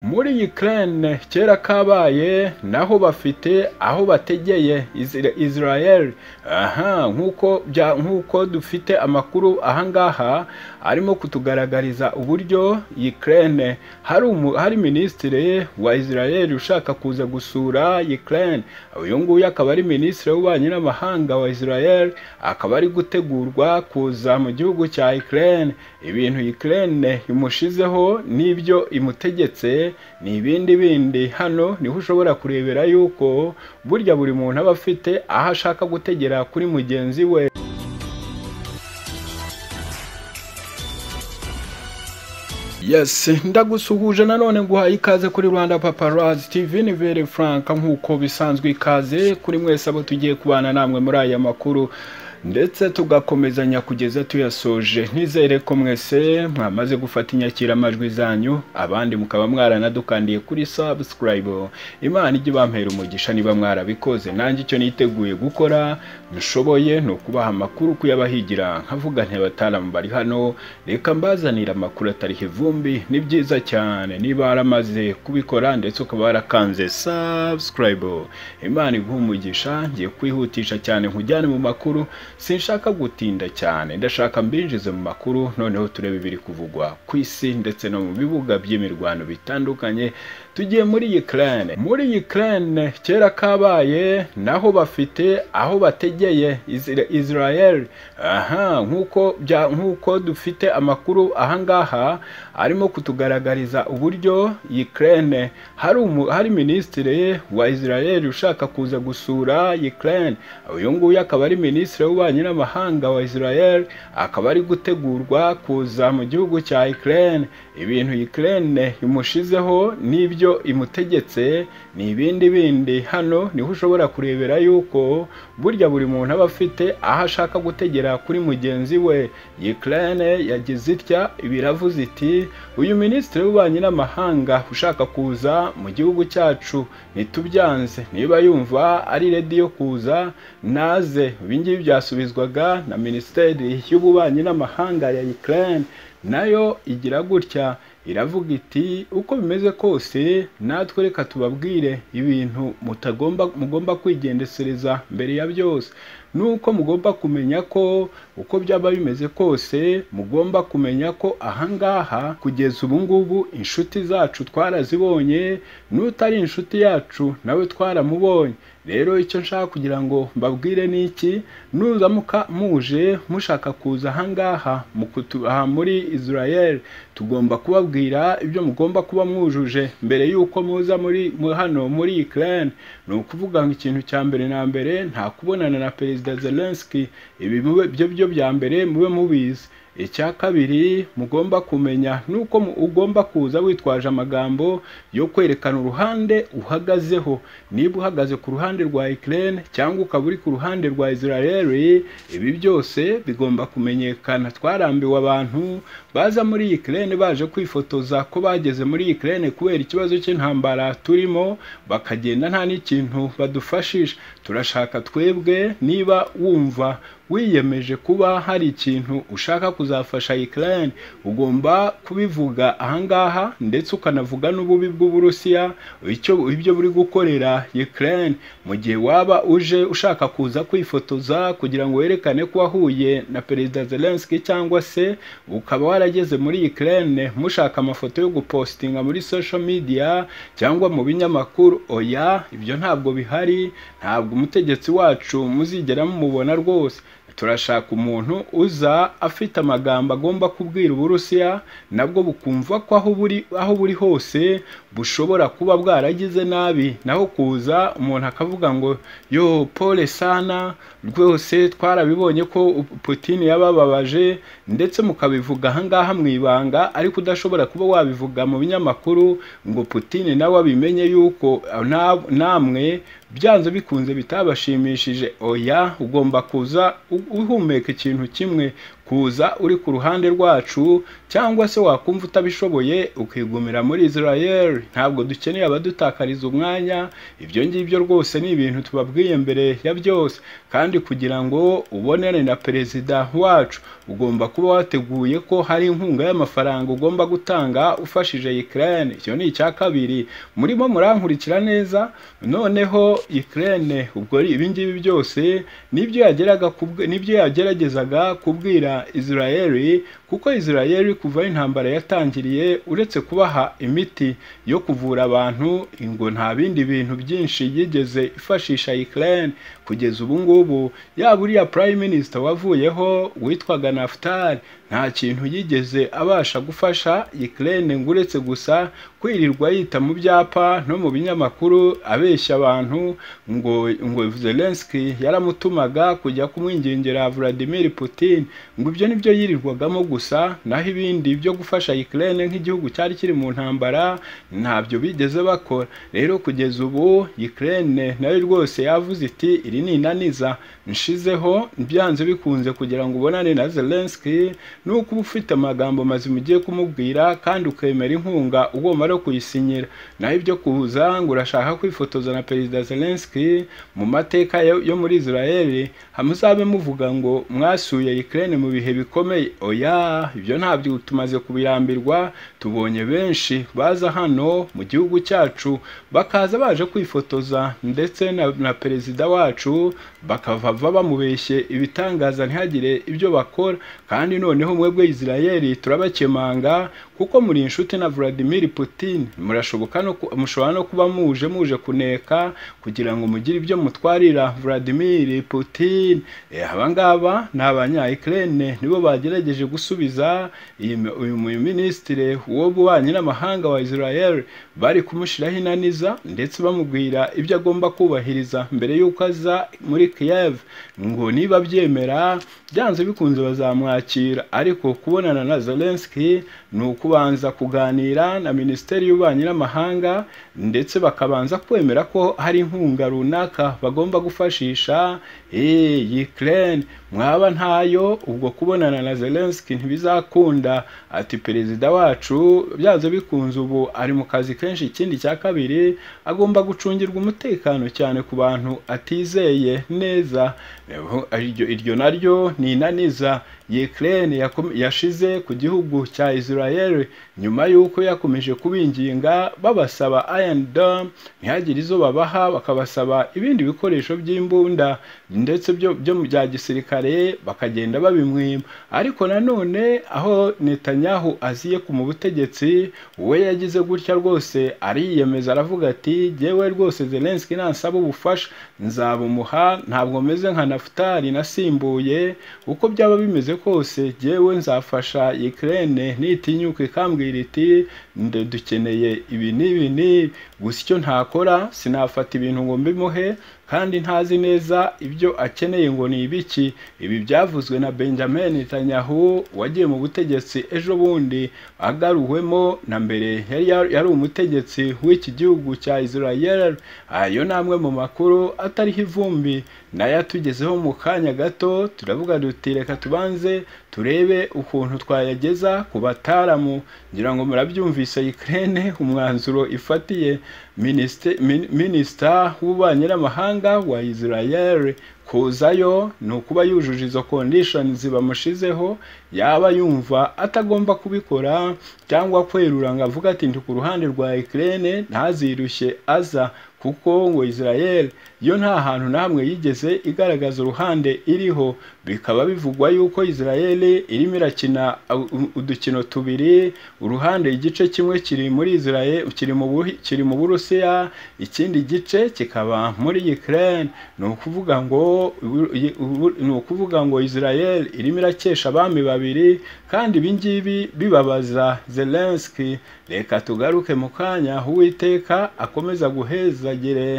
muri Ukraine kera kabaye naho bafite aho bategeye Isra- Israel aha nk'uko bya- nk'uko dufite amakuru aha ngaha arimo kutugaragariza uburyo Ukraine hari umu- hari minisitiri wa Israel ushaka kuza gusura Ukraine uyu nguyu akaba ari minisitiri w'ububanyi n'amahanga wa Israel akaba ari gutegurwa kuza mu gihugu cya Ukraine ibintu Ukraine imushizeho n'ibyo imutegetse ni ibindi bindi hano niho ushobora kurebera yuko burya buri muntu aba afite aho ashaka gutegera kuri mugenzi we Yes, ndagusuhuje nanone nguhaye ikaze kuri Rwanda Paparazzi TV ni Vere Frank nk'uko bisanzwe ikaze kuri mwese abo tugiye kubana namwe muri aya makuru ndetse tugakomezanya kugeza tuyasoje nizere ko mwese mwamaze gufata inyakiramajwi zanyu abandi mukaba mwaranadukandiye kuri subscribe imana ijye ibampera umugisha niba mwarabikoze nanjye icyo niteguye gukora nshoboye ni ukubaha amakuru kuyabahigira nkavuga ntibataramu bari hano reka mbazanire amakuru atariho ivumbi ni byiza cyane niba waramaze kubikora ndetse ukaba warakanze subscribe imana iguha umugisha ngiye kwihutisha cyane nkujyane mu makuru sinshaka gutinda cyane ndashaka mbinjize mu makuru noneho turebe ibiri kuvugwa ku isi ndetse no mu bibuga by'imirwano bitandukanye tugiye muri Ukraine muri Ukraine kera kabaye naho bafite aho bategeye Isra- Israel aha nk'uko bya- nk'uko dufite amakuru aha ngaha arimo kutugaragariza uburyo Ukraine hari umu- hari minisitiri wa Israel ushaka kuza gusura Ukraine uyu nguyu akaba ari minisitiri w'ububanyi n'amahanga wa Israel akaba ari gutegurwa kuza mu gihugu cya Ukraine ibintu Ukraine imushizeho n'ibyo imutegetse ni ibindi bindi hano niho ushobora kurebera yuko burya buri muntu aba afite aho ashaka gutegera kuri mugenzi we Ukraine yagize itya biravuze iti uyu minisitiri w'ububanyi n'amahanga ushaka kuza mu gihugu cyacu nitubyanze niba yumva ari redi yo kuza naze ibi ngibi byasubizwaga na minisiteri y'ububanyi n'amahanga ya Ukraine nayo igira gutya iravuga iti uko bimeze kose natwe reka tubabwire ibintu mutagomba mugomba kwigendesereza mbere ya byose nuko mugomba kumenya ko uko byaba bimeze kose mugomba kumenya ko ahangaha kugeza ubu ngubu inshuti zacu twarazibonye n'utari inshuti yacu nawe twaramubonye rero icyo nshaka kugira ngo mbabwire ni iki nuramuka muje mushaka kuza ahangaha mu kutu- aha muri Israel tugomba kubabwira ibyo mugomba kuba mwujuje mbere y'uko muza muri mu- hano muri Ukraine ni ukuvuga ngo ikintu cya mbere na mbere nta kubonana na Perezida Zelensky ibi mube byo byo bya mbere mube mubizi icya kabiri mugomba kumenya nuko mu- ugomba kuza witwaje amagambo yo kwerekana uruhande uhagazeho niba uhagaze ku ruhande rwa Ukraine cyangwa ukaba uri ku ruhande rwa Israel ibi byose bigomba kumenyekana twarambiwe abantu baza muri Ukraine baje kwifotoza ko bageze muri Ukraine kubera ikibazo cy'intambara turimo bakagenda nta n'ikintu badufashije turashaka twebwe niba wumva wiyemeje kuba hari ikintu ushaka kuzafasha Ukraine ugomba kubivuga ahangaha ndetse ukanavuga n'ububi bw'Uburusiya icyo ibyo buri gukorera Ukraine mu gihe waba uje ushaka kuza kwifotoza kugira ngo werekane ko wahuye na Perezida Zelensky cyangwa se ukaba warageze muri Ukraine mushaka amafoto yo gupostinga muri social media cyangwa mu binyamakuru oya ibyo ntabwo bihari ntabwo umutegetsi wacu muzigera mumubona rwose turashaka umuntu uza afite amagambo agomba kubwira uburusiya nabwo bukumva ko aho buri aho buri hose bushobora kuba bwaragize nabi naho kuza umuntu akavuga ngo yo pole sana rwose twarabibonye ko Putin yabababaje ndetse mukabivuga ahangaha mu ibanga ariko udashobora kuba wabivuga mu binyamakuru ngo Putin nawe abimenye yuko na- namwe byanze bikunze bitabashimishije oya ugomba kuza u- uhumeka ikintu kimwe kuza uri ku ruhande rwacu cyangwa se wakumva utabishoboye ukigumira muri Israel ntabwo dukeneye abadutakariza umwanya ibyo ngibyo rwose ni ibintu tubabwiye mbere ya byose kandi kugira ngo ubonane na perezida wacu ugomba kuba wateguye ko hari inkunga y'amafaranga ugomba gutanga ufashije Ukraine icyo ni icya kabiri murimo murankurikira neza noneho Ukraine ubwo ibi ngibi byose nibyo yageraga nibyo yageragezaga kubwira Israeli kuko Israeli kuva aho intambara yatangiriye uretse kubaha imiti yo kuvura abantu ngo nta bindi bintu byinshi yigeze ifashisha Ukraine kugeza ubu ngubu yaba uriya prime minister wavuyeho witwaga Naftali nta kintu yigeze abasha gufasha Ukraine ngo uretse gusa kwirirwa yita mu byapa no mu binyamakuru abeshya abantu ngo ngo Zelensky yaramutumaga kujya kumwingingira Vladimir Putin ngo ibyo nibyo yirirwagamo gusa naho ibindi byo gufasha Ukraine nk'igihugu cyari kiri mu ntambara ntabyo bigeze bakora rero kugeza ubu Ukraine nayo rwose yavuze iti iri ni inaniza nshizeho byanze bikunze kugira ngo ubonane na Zelensky nuko uba ufite amagambo mazima ugiye kumubwira kandi ukemera inkunga ugomba no kuyisinyira naho ibyo kuza ngo urashaka kwifotoza na perezida Zelensky mu mateka yo muri Israel muzabe muvuga ngo mwasuye Ukraine mu bihe bikomeye oya ibyo ntabyo tumaze kubirambirwa tubonye benshi baza hano mu gihugu cyacu bakaza baje kwifotoza ndetse na, na perezida wacu bakava bamubeshye ibitangaza ntihagire ibyo bakora kandi noneho mwebwe Israeli turabakemanga kuko muri inshuti na Vladimir Putin murashoboka no mushobora no kuba muje muje kuneka kugira ngo mugire ibyo mutwarira Vladimir Putin e, abangaba ni abanya Ukraine nibo bagerageje gusubiza uyu minisitiri w'ububanyi n'amahanga wa Israel bari kumushyiraho inaniza ndetse bamubwira ibyo agomba kubahiriza mbere y'uko aza muri Kiev ngo niba abyemera byanze bikunze bazamwakira ariko kubonana na Zelensky ni ukubanza kuganira na minisiteri y'ububanyi n'amahanga ndetse bakabanza kwemera ko hari inkunga runaka bagomba gufashisha iyi Ukraine mwaba ntayo ubwo kubonana na Zelensky ntibizakunda ati perezida wacu byanze bikunze ubu ari mu kazi kenshi ikindi cya kabiri agomba gucungirwa umutekano cyane ku bantu atizeye neza iryo naryo ni inaniza Ukraine yashize ku gihugu cya Israel nyuma y'uko yakomeje kubinginga babasaba Iron Dome ntihagire izo babaha bakabasaba ibindi bikoresho by'imbunda ndetse byo bya gisirikare bakagenda babimwima ariko nanone aho Netanyahu aziye ku mu butegetsi we yagize gutya rwose ariyemeza aravuga ati jyewe rwose Zelensky nansaba ubufasha nzabumuha ntabwo meze nka Naftali nasimbuye uko byaba bimeze kose jyewe nzafasha Ukraine nitinyuka ikambwira iti nde dukeneye ibi n'ibi n'ibi gusa icyo ntakora sinafata ibintu ngo mbimuhe kandi ntazi neza ibyo akeneye ngo ni ibiki ibi byavuzwe na Benjamin Netanyahu wagiye mu butegetsi ejo bundi agaruwemo na mbere yari yari umutegetsi w'iki gihugu cya Israel ayo ni amwe mu makuru atariho ivumbi nayo atugezeho mu kanya gato turavuga duti reka tubanze turebe ukuntu twayageza ku bataramu ngira ngo murabyumvise Ukraine umwanzuro ifatiye minisita w'ububanyi n'amahanga wa Israel kuzayo ni ukuba yujuje izo kondishoni bamushizeho yaba yumva atagomba kubikora cyangwa kwerura ngo avuga ati ndi ku ruhande rwa Ukraine ntazirushye aza kuko ngo Israel yo nta hantu n'amwe yigeze igaragaza uruhande iriho bikaba bivugwa yuko Israel irimo irakina udukino tubiri uruhande igice kimwe kiri muri Israel kiri mu kiri mu Burusiya ikindi gice kikaba muri Ukraine ni ukuvuga ngo ni ukuvuga ngo Israel irimo irakesha abami babiri kandi ibi ngibi bibabaza Zelensky reka tugaruke mu kanya uwiteka akomeza guhezagire